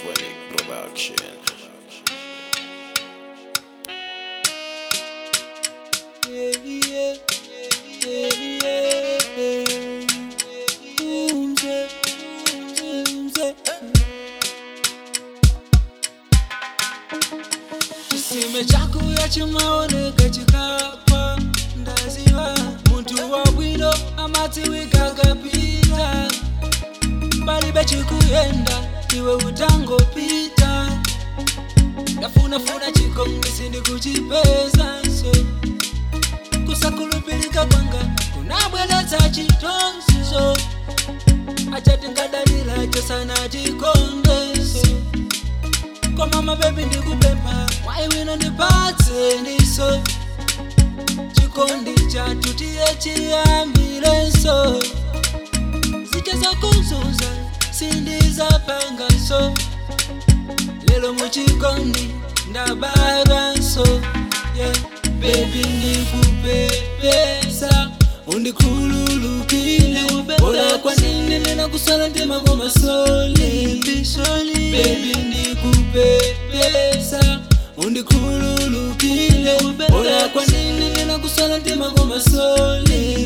Phonic Production. Chisime chakuya chimaoneka chikapa ndaziva muntu wabwino amadziwika akapita palibe chikuyenda iwe utangopita ndafunafuna chikongisi ndikuchipeza so kusakhulupilika kwanga kunabweretsa chitonzizo achatingadalira chosana chikondeso koma mabebi ndikupempha waiwino ndipatse ndiso chikondi chathu tiye chiyambirenso zicha zakuzunza sindizapangaso lelo muchikondi ndabaranso yeah. bebi ndikupepesa undikhululukile ola kwanine nena kusala ndima komasoli bebi ndikupepesa undikhululukile ola kwanine nena kusala ndima komasoli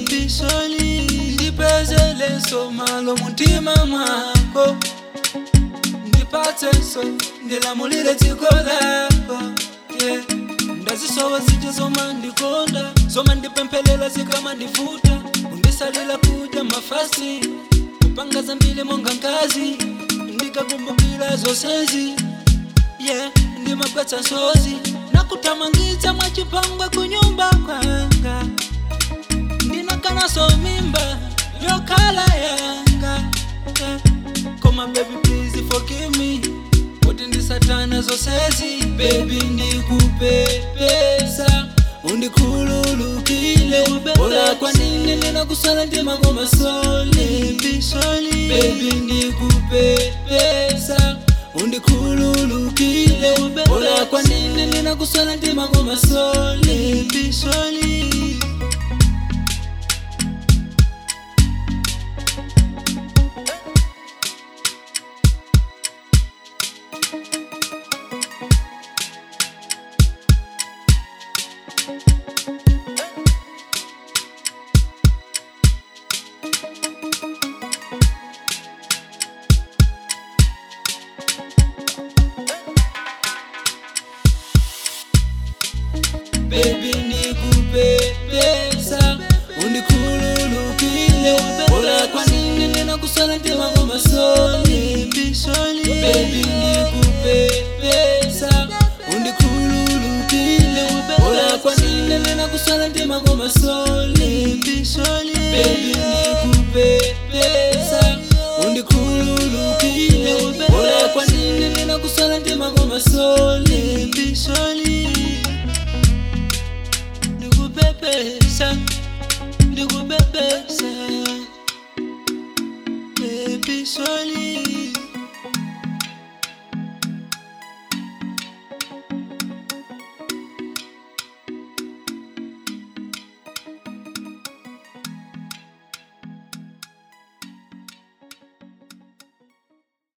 ndipezeleso malo muntima mwako ndipatseso ndilamulire dziko lako yeah. ndazisowa zija zoma ndikonda zoma ndipemphelela zikama ndifuta undisalila kudya mafasi kupanga zambili monga nkazi ndikakumbukira zonsezi yeah. ndimagwetsa nsozi nakuthamangitsa mwachipangwe kunyumba kwanga ndinakanaso mimba yokhala yanga yeah. koma baby please forgive me kuti ndisatana zonsezi bebi ndikupepesa undikhululukile ola kwanine nena kusala ndima komasoli bebi ndikupepesa undikhululukile ola kwanine nena kusala ndima komasoli bebi ndikupepesa undikhululukile ola kwanine nena kusala ndima komasoli bebi ndikupepesa undikhululukile ola kwanine nena kusala ndima komasoli